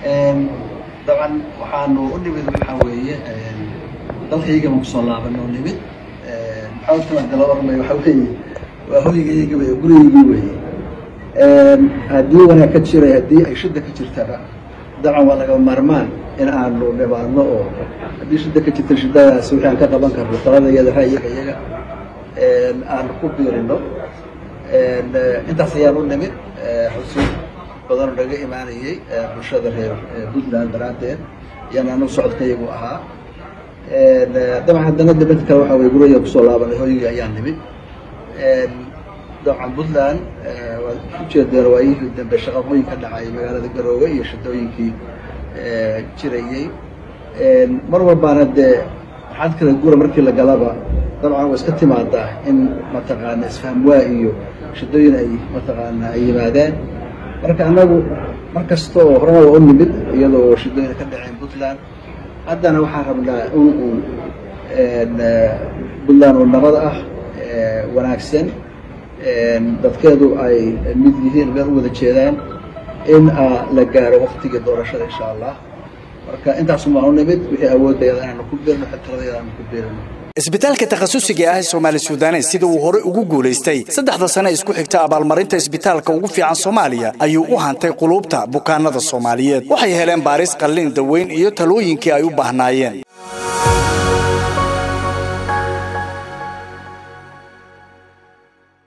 dabcan waxaanu u nimid waxaa weeye dalkaygama kusoo laaban oo nimid maxaa la oranay waxaa weeye waa hoygayaga wey gurigaygii weeye haddii wanaag ka jiray haddii ay shida ka jirtaba dabcan waa lagama maarmaan in aanu nimaadno oo haddii shida ka jirta shidadaas wixii aan ka qaban karno taladayada ra'yiga iyaga aanu ku biirino intaas ayaan u nimid xusuus badanoo naga imaanayay bulshada reer puntland daraaddeed yaan anu socodkayagu ahaa dabcan haddana dibadda kale waxaa weye guraya kusoo laabanay hoygii ayaan nimid dabcan puntland waad ujeedeen waayihii dambe shaqaqooyin ka dhacay magaalada garoowe iyo shadooyinkii jirayey mar walbaana dee waxaad kala gura markii la galaba dabcan waa iska timaadaa in mataqaana isfahamwaa iyo shadooyin ay mataqaana ay yimaadeen marka annagu mar kasta oo horena waa u nimid iyadoo shadooyin ka dhaceen puntland haddana waxaan rabnaa in uu puntland oo nabad ah wanaagsan dadkeedu ay mid yihiin meel u wada jeedaan in la gaaro waktigii doorashada insha allah marka intaasumaan u nimid wixii awoodayada inaanu ku beerno xiltiradeeda aanu ku beerno isbitaalka takhasusiga ah ee soomaali suudanes sida uu horey ugu guulaystay saddexda sane isku xigta abaalmarinta isbitaalka ugu fiican soomaaliya ayuu u hantay quluubta bukaanada soomaaliyeed waxay heleen baaris qallin daweyn iyo talooyinkii ay u baahnaayeen